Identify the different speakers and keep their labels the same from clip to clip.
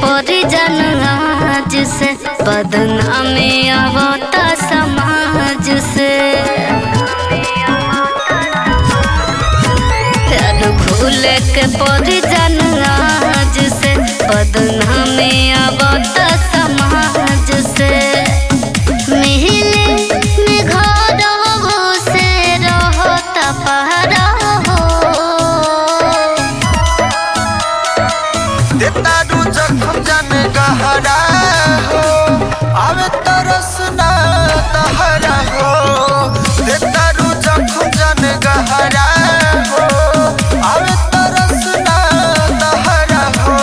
Speaker 1: परिजन आज से बदनामी आवता समाज से प्यार भूल के परिजन आज से बदनामी आवता समाज से मिहिले में घर हो से रहता पहरा हो
Speaker 2: देतारू जखम जाने गहरा हो आवे तरस ना तहरा हो देतारू जखम जाने गहरा हो आवे तरस ना तहरा हो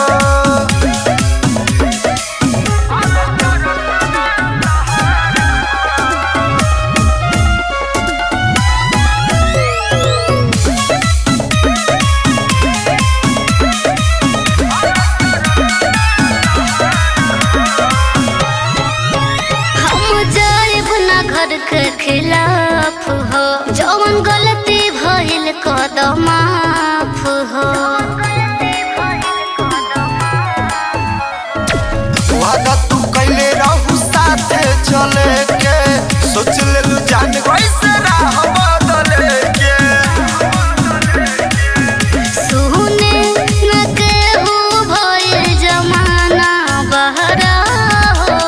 Speaker 1: हम जाइब ना घर के खिलाफ हो जौन गलती भइल कदम माफ हो
Speaker 2: वादा तू कैले रहू साथे चले के सोच लेलू जान वैसे राह बदले के
Speaker 1: सुने न केहू भइल जमाना बहरा हो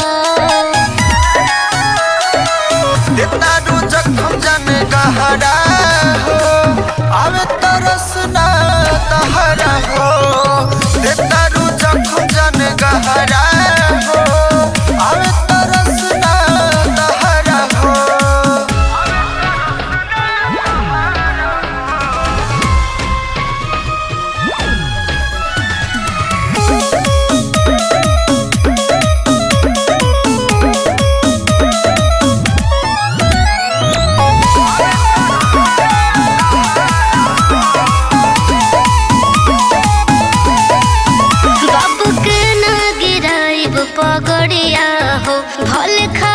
Speaker 2: देतारू जखम जाने गहरा हो आवे तरस ना तहरा हो देतारू जखम जाने गहरा हो आवे तरस ना तहरा हो
Speaker 1: बाबू के ना गिराइब पगड़िया हो भले खा